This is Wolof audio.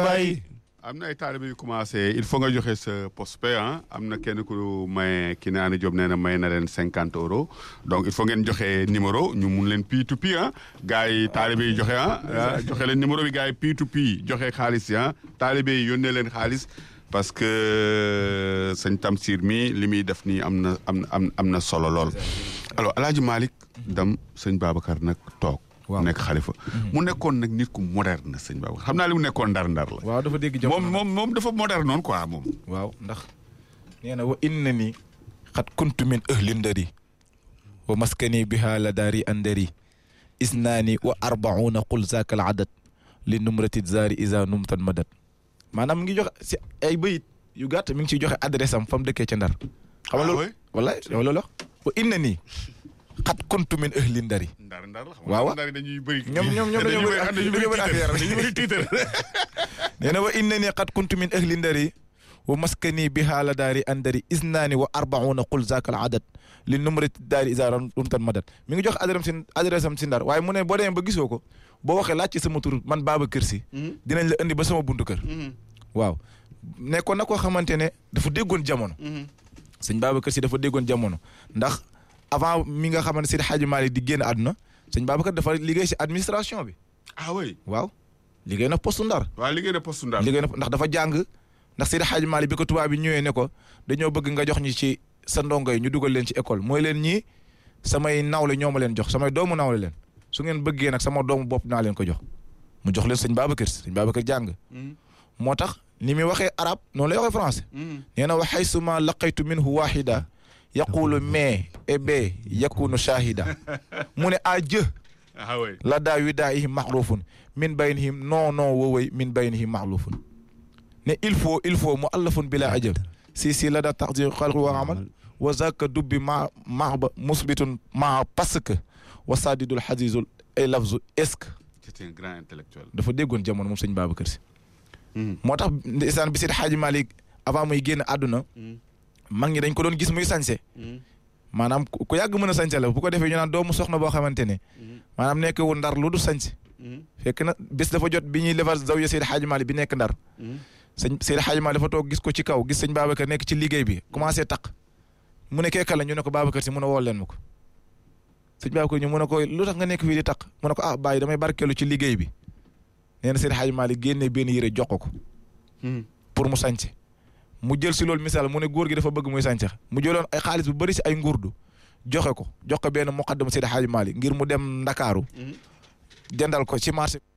bàyyi am na ay taalibe yu commencé il faut nga joxe sa postepay ah am na kenn ku may ki ne Ana Diop nee na may na leen cinquante euros donc il faut ngeen joxe numéro ñu mun leen P2P ah gars yi taalibe yi joxe ah ah, joxe leen numéro bi gars yi P2P joxe xaalis yi ah taalibe yi yónnee leen xaalis parce que sëñ Tamsir mi li muy def nii am na am na am am na solo lool. alors El Hadj Malick Dam sëñ Babacar nag toog. Waaw. nekk xalifa. mu nekkoon nag nit ku moderne sëñ Babacar xam naa li mu nekkoon ndar-ndar la. waaw dafa dégg moom jamono moom moom dafa moderne noonu quoi moom. waaw ndax nee na wa inna ni xat kuntu min ahli ndari wa maskani biha la daari andari isnaani wa arbauna qul zaaka al adad li numrati zaari isa numtan madat maanaam mi ngi joxe si ay bayit yu gàtt mi ngi ciy joxe adresse am fa mu dëkkee ca ndar xam nga Ah loolu oui? wallaay yow loolu wax wa inna ni xat kuntu min ahli ndari ndar ndar la xam Waaw, waaw. ndar yi dañuy bëri. ñoom ñoom ñoom dañoo bëri dañuy dañoo bëri affaire dañuy bëri tiitar. nee na wa inna ni qad kuntu min ahli ndari wa maskani biha la daari andari isnaani wa arbauna qul zaaka al adad li numrati daari isa rumtan madat mi ngi jox adresse am si adresse am si ndar waaye mu ne boo demee ba gisoo ko boo waxee laaj ci sama tur man Babacar Sy dinañ la indi ba sama buntu kër waaw nekkoon na koo xamante ne dafa déggoon jamono sëñ Babacar Sy dafa déggoon jamono ndax avant mi nga xamante Seydi Hadji Malick di génn àdduna sëñ Babacar dafa liggéey si administration bi ah oui. waaw liggéey na poste ndar waaw liggéey na poste ndar. liggéey na ndax dafa jàng ndax Seydi Hadji Malick bi ko tubaab bi ñëwee ne ko dañoo bëgg nga jox ñi ci sa ndongo yi ñu dugal leen ci école mooy leen ñii samay nawle ñoo ma leen jox samay doomu nawle leen su ngeen bëggee nag sama doomu bopp naa leen ko jox mu jox leen sëñ Babacar sëñ Babacar jàng moo tax ni muy waxee arab noonu lay waxee français nee na wa haysuma laqaytu minhu wahida yaqulu mais et b yakunu shahida mu ne a jë ah oui. la daa wi daa ihim maxrufun min baynihim non non wowoy min baynihim maxlufun ne il faut il faut mu allafun bila ajab si si la daa taxdir xalqi wa amal wa zaka dubbi ma ma ba musbitun ma parce que wa sadidul xadizul ay lafzu est-ce que c'est un grand intellectuel. dafa déggoon jamono moom sëñ Babacar Si moo tax ndeysaan bi Seydi Hadji Malick avant muy génn àdduna mag ñi dañ ko doon gis muy sañse maanaam ku ku yàgg mën a sañse la bu ko defee ñu naan doomu soxna boo xamante ne maanaam nekk wu ndar lu du sañse fekk na bés dafa jot bi ñuy lefar zawiya Seydi Hadji Malick bi nekk ndar sëñ Seydi Hadji Malick dafa toog gis ko ci kaw gis sëñ Babacar nekk ci liggéey bi commencé taq mu ne keeka la ñu ne ko Babacar si mun a wool leen ma ko sëñ Babacar ñu mu ne ko lu tax nga nekk fii di taq mu ne ko ah bàyyi damay barkeelu ci liggéey bi nee na Seydi Hadji Malick génnee benn yére jox ko ko pour mu sañse mu jël si loolu misaal mu ne góor gi dafa bëgg muy sañse mu jëloon ay xaalis bu bëri si ay ngurdu joxe ko jox ko benn muqaddam Seydi Hadji Malick ngir mu dem Ndakaaru jëndal ko ci marché